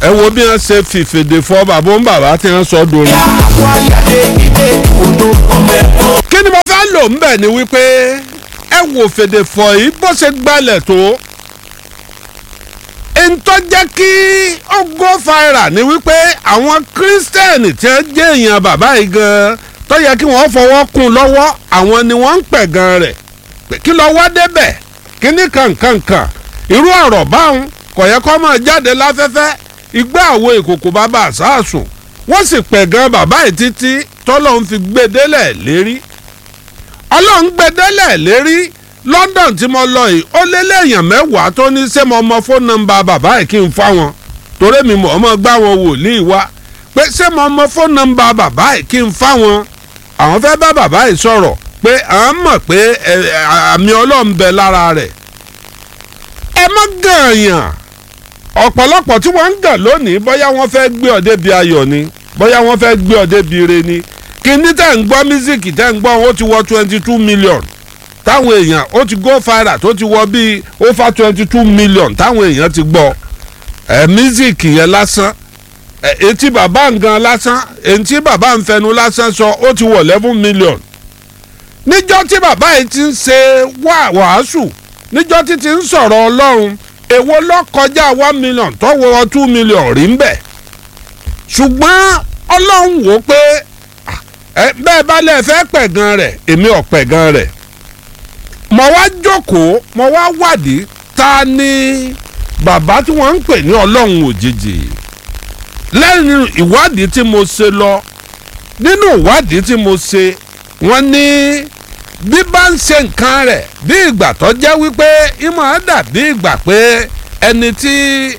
ẹ wo bí wọ́n ṣe fìfèdè fọ bàbá ń bàbá tí wọ́n sọ dorin. àwọn àyàdé ilé odò ọmọ ẹ̀kọ́. kí ni mo fẹ́ lò ń bẹ̀ ni wípé ẹ wò fèdè fọ yìí bó ṣe gbalẹ̀ tó ntọ́ jẹ́ kí ó go viral ni wípé àwọn kírísítẹ́nì tí wọ́n jẹ́ èèyàn bàbá yìí gan tó yẹ kí wọ́n fọwọ́ kún lọ́wọ́ àwọn ni wọ́n ń pẹ̀ gan rẹ̀ pé kí lọ wá débẹ̀ kí ní kankankan irú ọ̀rọ̀ báwọn kò yẹ kó máa jáde láfẹ́fẹ́ igbá àwo ìkòkò bàbá àsáàsùn wọ́n sì pẹ̀ gan bàbá yìí títí tọ́lọ́ ń fi gbé délẹ̀ lérí ọlọ́run gbé délẹ̀ lérí London tí mo lọ yìí ó lé léèyàn mẹ́wàá tó ní ṣé mo mọ fóònù nọ́mbà bàbá yìí kí n fá wọn torí mi mọ̀ ọmọ gbá wọn wòlíì wá pé ṣé mo mọ fóònù nọ́mbà bàbá yìí kí n fá wọn àwọn fẹ́ bá bàbá yìí sọ̀rọ̀ pé à ń mọ̀ pé ẹ, ẹ, àmì ọlọ́run bẹ lára rẹ̀ ẹ má gànyàn ọ̀pọ̀lọpọ̀ tí wọ́n ń gàn lónìí bóyá wọ́n fẹ́ gbé ọ débi ayọ̀ ni bóyá wọ́n fẹ́ gbé ọ débi ire ni kíní tẹ̀ ń gbọ́ mísíkì tẹ̀ ń gbọ́ ó ti wọ twenty two million táwọn èèyàn ó ti go viral tó ti wọ bíi over twenty two million táwọn èèyàn ti gbọ́ ẹ mísíkì yẹn lásán ẹ etí bàbá ngan lásán etí bàbá ń fẹnu lásán sọ ó ti wọ eleven million níjọ́ tí bàbá yìí ti ń ṣe wá wàásù níjọ́ tí ti ń sọ̀rọ̀ ọlọ́run èwo ló kọjá one million tó wọ two million rí ń bẹ̀ ṣùgbọ́n ọlọ́run wò pé ah, ẹ bẹ́ẹ̀ bá lẹ́ẹ̀ fẹ́ pẹ̀gàn rẹ̀ èmi ò pẹ̀gàn rẹ̀ mo wá jókòó mo wá wádìí ta ni bàbá tí wọ́n ń pè ní ọlọ́run òjijì lẹ́yìn ìwádìí tí mo ṣe lọ nínú ìwádìí tí mo ṣe wọ́n ní bí bá ń ṣe nǹkan rẹ̀ bí ìgbà tó jẹ́ wípé ìmọ̀ ẹ̀ dàbí ìgbà pé ẹni tí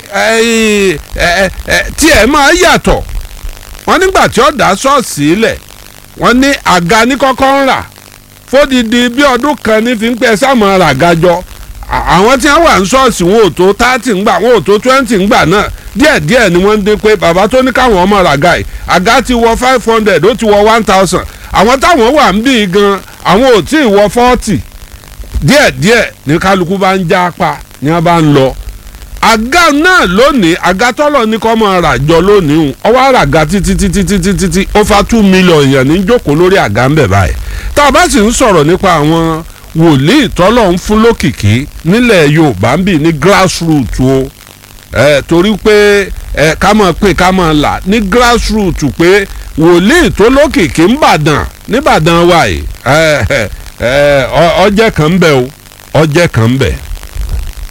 ẹ, ẹ, ẹ, tí ẹ máa yàtọ̀ wọ́n nígbà tí ó dá ṣọ́ọ̀ṣì lẹ̀ wọ́n ní àga ní kọ́kọ́ ń rà fódìdí bí ọdún kan ní fi ń pẹ́ sáàmù àràgájọ àwọn tí wọ́n wà ní ṣọ́ọ̀ṣì wọn ò tó thirty ńgbà wọn ò tó twenty ńgbà náà díẹ̀díẹ̀ ni wọ́n ń dín pé bàbá tó ní káwọn ọmọ ràgà yìí àga ti wọ five hundred ó ti wọ one thousand àwọn táwọn wà ń bí i gan àwọn ò tí ì wọ forty díẹ̀díẹ̀ ní kálukú bá ń já apá ni wọ́n bá ń lọ àga náà lónìí àga tọ́lọ̀ ní kọ́ máa rà jọ lónìí o ọwọ́ àràga títí títí títí títí ó fa two million èèyàn ní jókòó lórí àga ń bẹ̀ báyìí tá a bá sì ń sọ̀rọ̀ nípa àwọn wòlíì tọ́lọ̀ ń fún lókìkí nílẹ̀ Yorùbá ń bì ní grassroot o ẹ torí pé ẹ ká máa pè ká máa là ní grassroot pé wòlíì tó lókìkí ń bàdàn níbàdàn wa yìí ẹ ẹ ọjẹ́ kan ń bẹ o ọjẹ́ kan ń bẹ.